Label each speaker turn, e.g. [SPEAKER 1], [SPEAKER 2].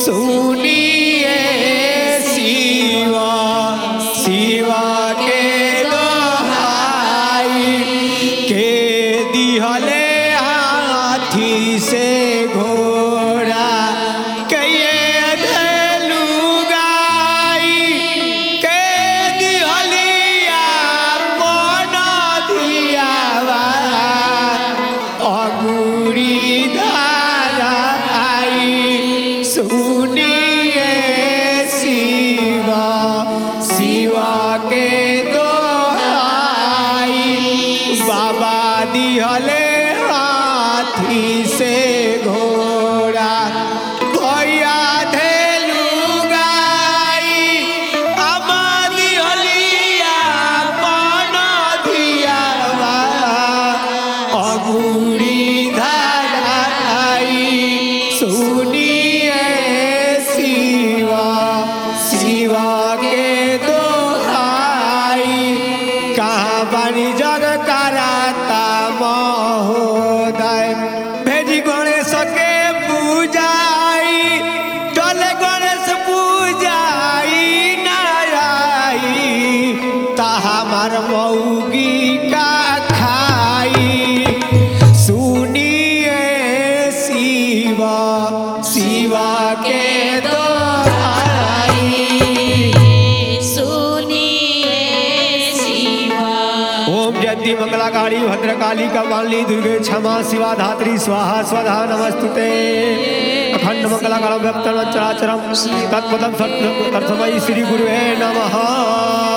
[SPEAKER 1] सुनिए शिवा शिवा के दोहाई के दिहले हाथी से घोड़ा कहिए धलू गाई के दिहलिया मन दियावा अगुरी धारा आई सुनिए शिवा शिवा के दोहाई बाबा दिहले हाथी से घोड़ा भैया धेलू गाई अमा दिहलिया मन दियावा अगुरी धाराई सुनिए शिवा शिवा के दोहाई कहाँ बानी जग कराता महोदय भेजी गणेश के पूजाई टले गणेश पूजाई नाराई ताहा मार मऊगी का खाई सुनिए शिवा शिवा के दोहाई
[SPEAKER 2] सुनिए शिवा
[SPEAKER 1] ओम जयंती मंगलाकारी भद्रकाली कपाली दुर्गे क्षमा शिवा धात्री स्वाहा स्वधा नमस्तुते अखंड मंगलाकारम व्यक्तम चराचरम तत्पदम सत्य तत्समय श्री गुरुवे नमः